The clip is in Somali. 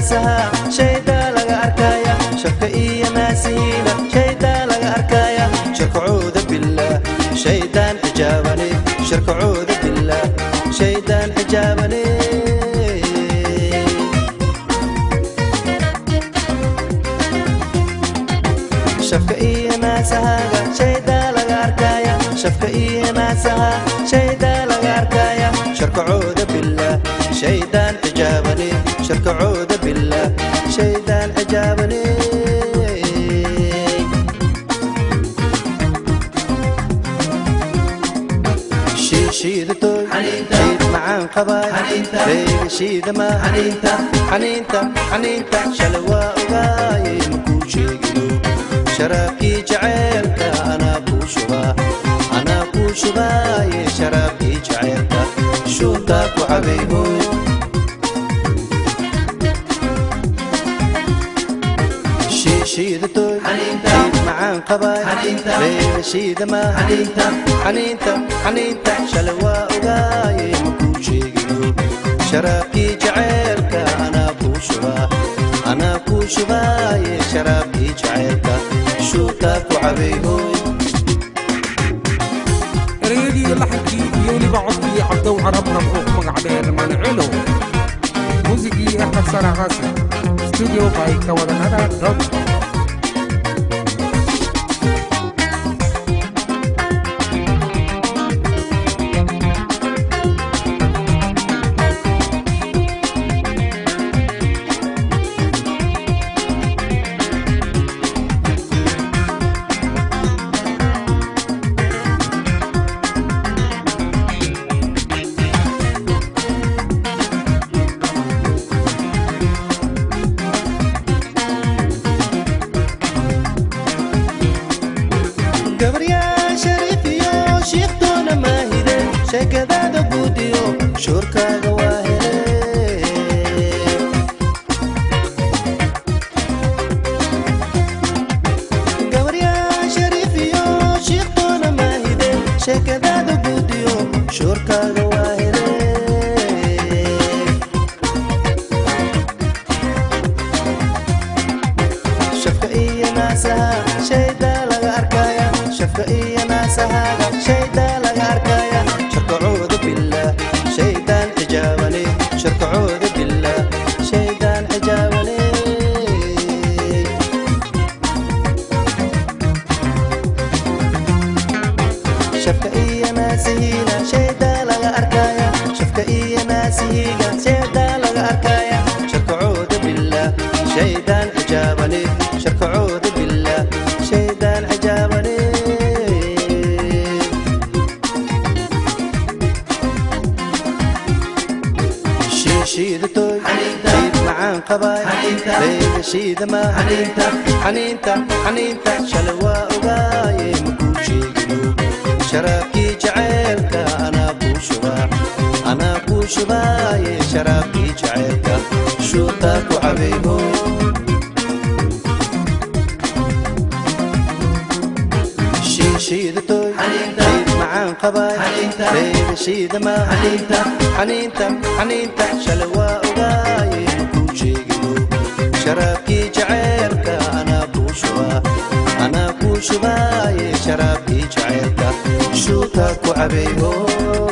naasaha shaydaa laga arkaya shabka iyo naasihiina shaydaa laga arkaya sharkacooda billaah shaydaan xijaabane sharkacooda billaah shaydaan xijaabane shafka iyo naasahaga shaydaa laga arkaya shafka iyo naasaha shaydaa laga arkaya sharkacooda billaah shaydaan xijaabane sharkacooda billaah shaydaan xijaabane shiidatoy shiid macaan qabaay reega shiidama xaniinta xaniinta xaniinta shalay waa ogaaye makuu sheegino sharaabkii jaceylka anaa kuu shubaa anaa kuu shubaaye sharaabkii jaceylka shuuntaa ku cabayhooy shiidatoy shiid macaan qabaay reega shiidama xaniinta xaniinta xaniinta shalay waa ogaaye makuu sheegino sharaabkii jaceylka anaa kuu shubaa anaa kuu shubaaye sharaabkii jaceylka shuutaa ku cabayhooy ereyadii laxankii iyo weliba codkii cabdow carabna wuxuu ku magac dheer manicilo muusigii axmed sara xasan studio by kawadanada dot gabaryaa shariif iyo shiikhtoona maahide sheekadaada guudiyo shuurkaaga waa hele gabaryaa shariif iyo shiikhtoona maahide sheekadaada guudiyo shuurkaaga waa hele shafka iyo naasaha shaydaa laga arkaya shafka iyo naasahaga shaydaa laga arkaya sharkacooda billaah shaydaan xijaabane sharkacooda billaah shaydaan xijaabane shafka iyo naasihiina shaydaa laga arkaya shafka iyo naasihiga shaydaa laga arkaya sharkacooda billaah shaydaan xijaabane sharkacooda billaah shaydaan xijaabane shiidatoy shiid macaan qabaay reega shiidama xaniinta xaniinta xaniinta shalay waa ogaaye makuu sheegino sharaabkii jaceylka anaa kuu shubaa anaa kuu shubaaye sharaabkii jaceylka shuutaa ku cabayhooy shiidatoy shiid macaan qabaay reega shiidama xaniinta xaniinta xaniinta shalay waa ogaaye makuu sheegino sharaabkii jaceylka anaa kuu shubaa anaa kuu shubaaye sharaabkii jaceylka shuutaa ku cabayhooy